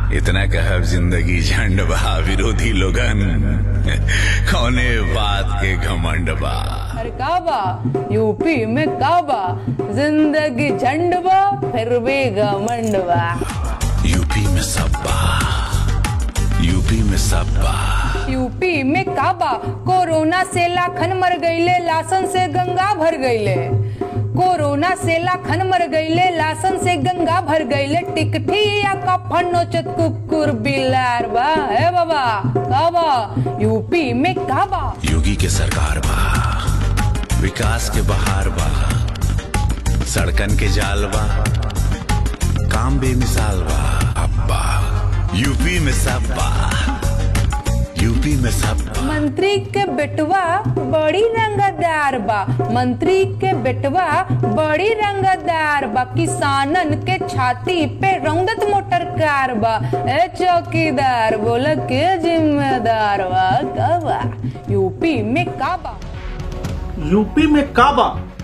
इतना कहब जिंदगी झंड बा विरोधी लोगन कौने बात के घमंड बा अरे का बा यूपी में का बा जिंदगी झंड बा फिर भी घमंड बा यूपी में सब बा यूपी में सब बा यूपी में का बा कोरोना से लाखन मर गईले लासन से गंगा भर गईले कोरोना से लाखन मर गईले लासन से गंगा भर गईले टिकठी या कफन नोचत कुकुर बिलार बा है बाबा का बा यूपी में का बा योगी के सरकार बा विकास के बहार बा सड़कन के जाल बा काम बेमिसाल बा अब्बा यूपी में सब बा यूपी में सब बा मंत्री के बेटवा बड़ी रंगदार बा मंत्री के बेटवा बड़ी रंगदार बा किसानन के छाती पे रौदत मोटर कार बा ए चौकीदार बोला के जिम्मेदार बा का बा यूपी में का बा यूपी में काबा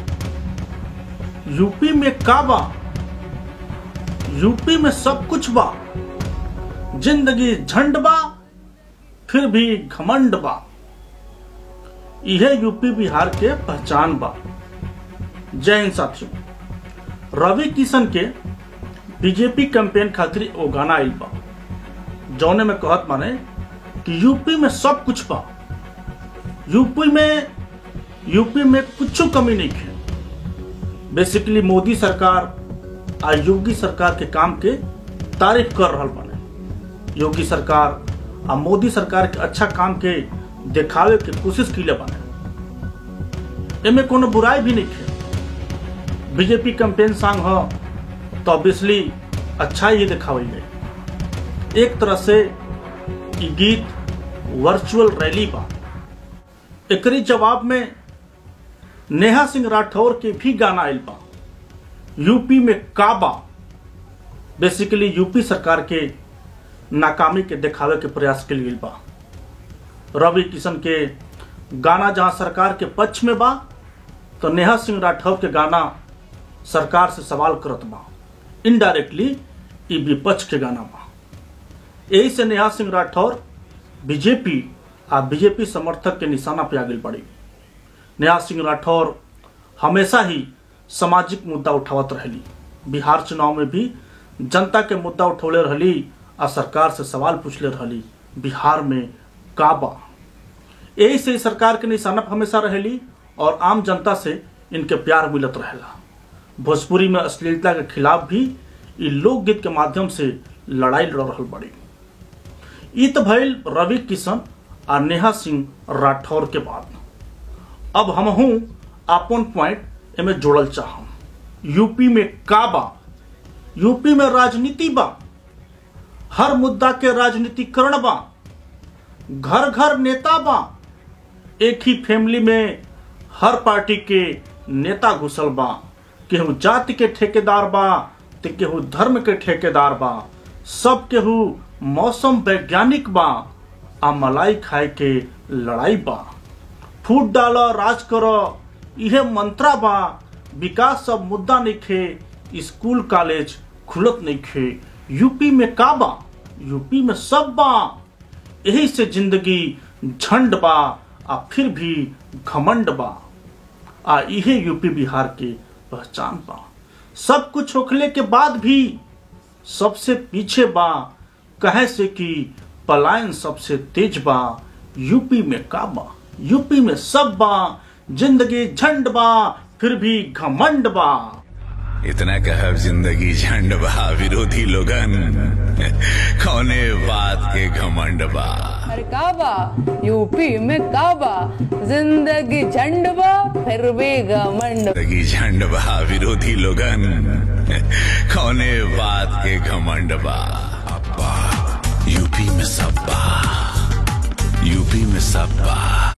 यूपी में काबा यूपी में सब कुछ बा जिंदगी झंड बा फिर भी घमंड बा यह यूपी बिहार के पहचान बा जय हिंद साथियों रवि किशन के बीजेपी कैंपेन खातिर एगो गाना आइल बा जौने में कहत माने कि यूपी में सब कुछ बा यूपी में यूपी में कुछ कमी नहीं है बेसिकली मोदी सरकार आ योगी सरकार के काम के तारीफ कर रहा बने योगी सरकार आ मोदी सरकार के अच्छा काम के देखावे के कोशिश की बने एमे कोनो बुराई भी नहीं है बीजेपी कैंपेन सॉन्ग हो तो ऑब्वियसली अच्छा ही दिखावल जाए एक तरह से ई गीत वर्चुअल रैली बा एकरी जवाब में नेहा सिंह राठौर के भी गाना आयल बा यूपी में काबा बेसिकली यूपी सरकार के नाकामी के दिखावे के प्रयास के लिए बा रवि किशन के गाना जहां सरकार के पक्ष में बा तो नेहा सिंह राठौर के गाना सरकार से सवाल करत बा इनडायरेक्टली ई विपक्ष के गाना बा यही से नेहा सिंह राठौर बीजेपी आ बीजेपी समर्थक के निशाना पे आगे बढ़ी नेहा सिंह राठौर हमेशा ही सामाजिक मुद्दा उठावत रहली बिहार चुनाव में भी जनता के मुद्दा उठौले रहली आ सरकार से सवाल पूछले रहली बिहार में का बा यही से सरकार के निशाना पे हमेशा रहेली और आम जनता से इनके प्यार मिलत रहेला भोजपुरी में अश्लीलता के खिलाफ भी ई लोकगीत के माध्यम से लड़ाई लड़ रहल बड़ी ई तो भइल रवि किशन आ नेहा सिंह राठौर के बाद अब हम हूं अपन पॉइंट एमे जोड़ल चाहम यूपी में का बा यूपी में राजनीति बा हर मुद्दा के राजनीतिकरण बा घर घर नेता बा एक ही फैमिली में हर पार्टी के नेता घुसल बा केहू जाति के ठेकेदार बा तो केहू धर्म के ठेकेदार बा सब केहू मौसम वैज्ञानिक बा आ मलाई खाए के लड़ाई बा फूट डाल राज कर इहे मंत्रा बा विकास सब मुद्दा नहीं खे स्कूल कॉलेज खुलत नहीं खे यूपी में का बा यूपी में सब बा यही से जिंदगी झंड बा आ फिर भी घमंड बा आ इहे यूपी बिहार के पहचान बा सब कुछ होखले के बाद भी सबसे पीछे बा कहे से कि पलायन सबसे तेज बा यूपी में का बा यूपी में सब बा जिंदगी झंड बा फिर भी घमंड बा इतना कहब जिंदगी झंड बा विरोधी लोगन कौने बात के घमंड बा अरे का बा यूपी में का बा जिंदगी झंड बा फिर भी घमंड जिंदगी झंड बा विरोधी लोगन कौने बात के घमंड बा अब्बा यूपी में सब बा यूपी में सब बा